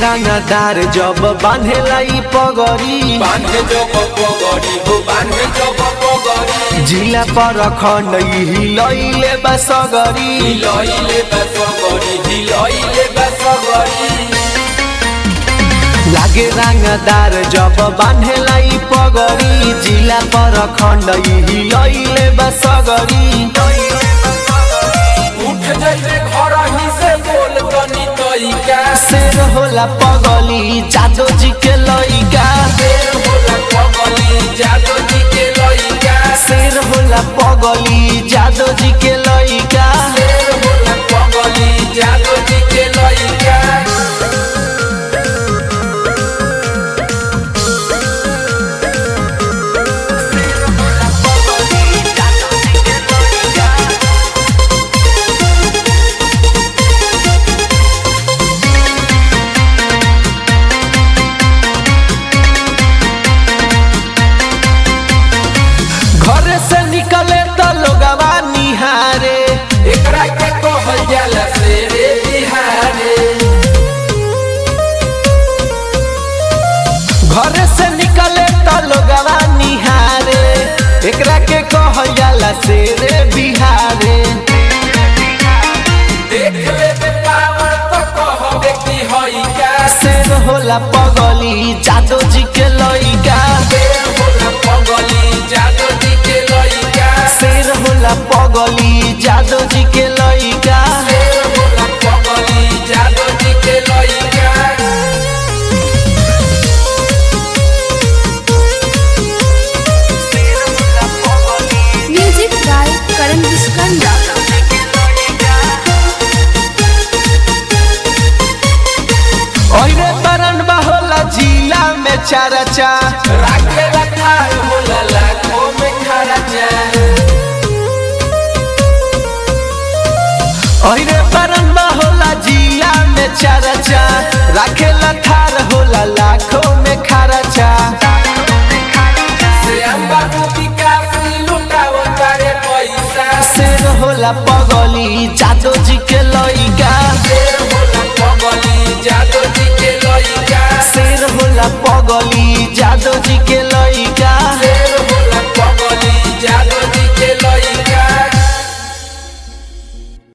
रंगदार जब बांधेला ई पगड़ी बांधे जब पगड़ी हो बांधे जब पगड़ी जिला पर खंड हिलैले बसगरी हिलैले बसगड़ी हिलैले बसगड़ी लागे रंगदार जब बांधेला ई पगड़ी जिला पर खंड हिलैले बसगरी उठ जइबे घर ही से बोल तनी तइका शेर होला पगली जादो जी के लइका शेर होला पगली जादो जी के लइका शेर होला पगली जादो जी के लइका शेर होला पगली जादो जी के लइका घर से निकले तो लोगवा निहारे एकरा के कहल जाला शेरे बिहारे घर से निकले तो लोगवा निहारे एकरा के कहल जाला शेरे बिहारे देख लेबे पावर तो कहबे कि हई का शेर होला पगली जादो जी के लइका शेर होला पगली जादो जी के लइका शेर होला पगली जादो जी के लइका शेर होला पगली जादो जी के लइका म्यूजिक बाय करण विस्कंदा ओरे बरन होला जिला में चरचा राखे रखाल होला लाखों में खर्चा ओरे बरन होला जिला में चरचा राखे लखार होला लाखों में खर्चा